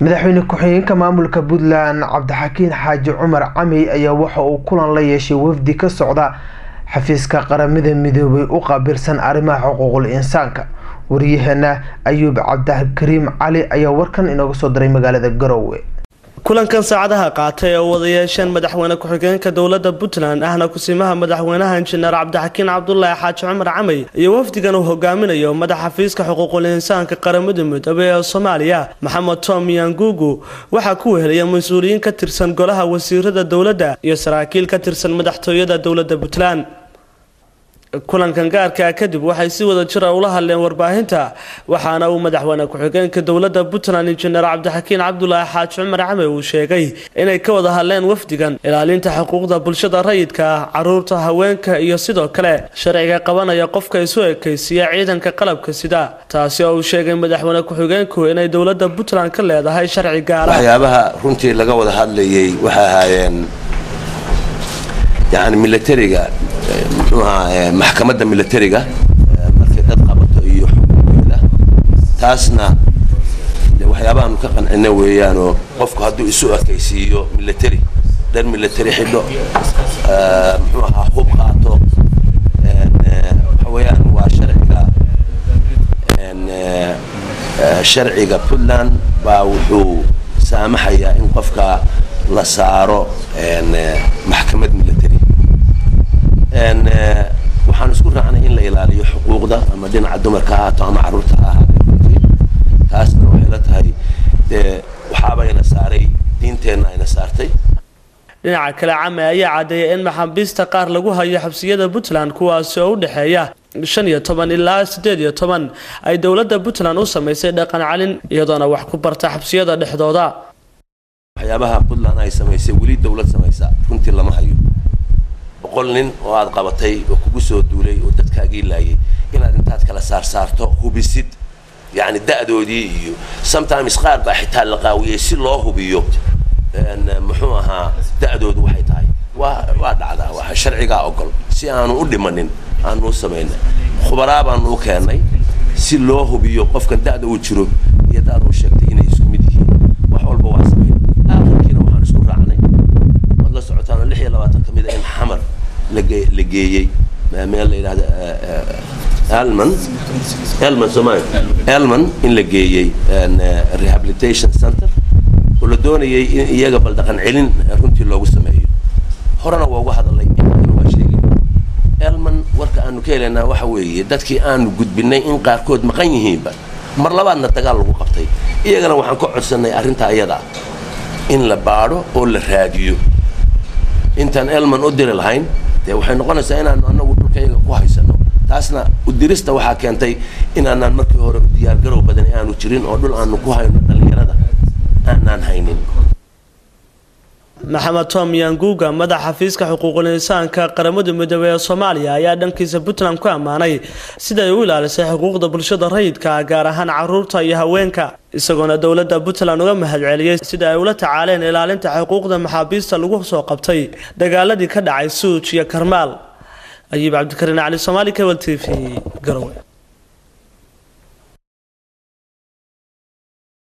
madaxweyne ku-xigeenka maamulka puntland cabdixakiin xaaji cumar camey ayaa waxa uu kulan la yeeshay wafdi ka socda xafiiska qaramada midoobay u qaabilsan arrimaha xuquuqul insaanka waryaheena ayuub cabdikariim cali ayaa warkan inooga soo diray magaalada garowe kulankan saacadaha qaatay oo wada yeesheen madaxweyne ku-xigeenka dowlada puntland ahna kusimaha madaxweynaha injineer cabdixakiin cabdulaahi xaaji cumar camey iyo wafdigan uu hogaaminayo madaxa xafiiska xuquuqul insaanka qaramada midoobey ee soomaaliya maxamed tom yangugu waxaa ku wehelaya mas-uuliyiin ka tirsan golaha wasiirada dowladda iyo saraakiil ka tirsan madaxtooyada dowlada puntland kulankan gaarkaa kadib waxay si wada jira ula hadleen warbaahinta waxaana uu madaxweyne ku-xigeenka dowlada puntland injineer cabdixakiin cabdulaahi xaaji cumar came uu sheegay inay ka wada hadleen wafdigan ilaalinta xuquuqda bulshada rayidka ah caruurta haweenka iyo sidoo kale sharciga qabanaya qofka isu ekaysiiya ciidanka qalabka sida taasi oo uu sheegay madaxweyne ku-xigeenku inay dowlada puntland ka leedahay sharci gaara waxyaabaha runtii laga wada hadlayay waxay ahaayeen yani milatariga muxuu ahaa maxkamadda milatariga markay dad qabato iyo xuquuqeeda taasna waxyaabahaanu ka qancina weeyaanoo qofku hadduu isu ekaysiiyo milatari dhan milatari xidho muxuu ahaa hub qaato waxa weeyaan waa sharciga sharciga puntland baa wuxuu saamaxayaa in qofka la saaro maxkamad milatari waxaan isku raacnay in la ilaaliyo xuquuqda ama dhinaca dumarka ha ahaato ama carruurta ha ahaatee taasna waxay la tahay dee waxaaba ina saaray diinteenna ayna saartay dhinaca kale came ayaa caddeeyay in maxaabiista qaar lagu hayo xabsiyada puntland kuwaasi oo u dhexeeya shan iyo toban ilaa siddeed iyo toban ay dowladda puntland u samaysay dhaqan calin iyadoona wax ku barta xabsiyada dhexdooda waxyaabaha puntland ay samaysay weli dowlad samaysaa runtii lama hayo boqol nin oo aad qabatay oo kugu soo duulay oo dadkaagii laayay inaad intaad kala saarsaarto hubisid yani da'doodii iyo sometimes qaar baa xitaa la qaawiyey si loo hubiyo muxuu ahaa da'doodu waxay tahay waa waa dhacdaa waa sharcigaa ogol si aanu u dhimanin aanu u samayna khubaraa baanu u keennay si loo hubiyo qofkan da'da uu jiro iyo da'da uu sheegtay inay isku mid yihiin wax walba waa samayn aakhirkiina waxaan isku raacnay waad la socotaan lix iyo labaatan ka mid a in xamar lage la geeyey meel la yidhahda elman elman somaali elman in la geeyey rehabilitation center oo la doonayay in iyaga bal dhaqan celin runtii loogu sameeyo horena waa uga hadalay inkana waa sheegay elman warka aanu ka helaynaa waxa weeye dadkii aanu gudbinay in qaarkood maqan yihiinba mar labaadna dagaal lagu qabtay iyagana waxaan ka codsanay arrintaa iyada in la baadho oo la raadiyo intaan elman u diri lahayn dee waxay noqonaysaa inaanu anagu dhulkayaga ku haysano taasna udirista waxaa keentay inaanaan markii hore diyaargarow badan aanu jirin oo dhul aanu ku hayno dhallinyarada aanaan haynin maxamed tom yanguga madaxa xafiiska xuquuqul insaanka qaramada midoobey ee soomaaliya ayaa dhankiisa puntland ku ammaanay siday u ilaalisay xuquuqda bulshada rayidka gaar ahaan caruurta iyo haweenka isagoona dowladda puntland uga mahadceliyey sida ay ula tacaaleen ilaalinta xuquuqda maxaabiista lagu soo qabtay dagaaladii ka dhacay suuj iyo karmaal ayuub cabdikariin cali somaali cable t v garowe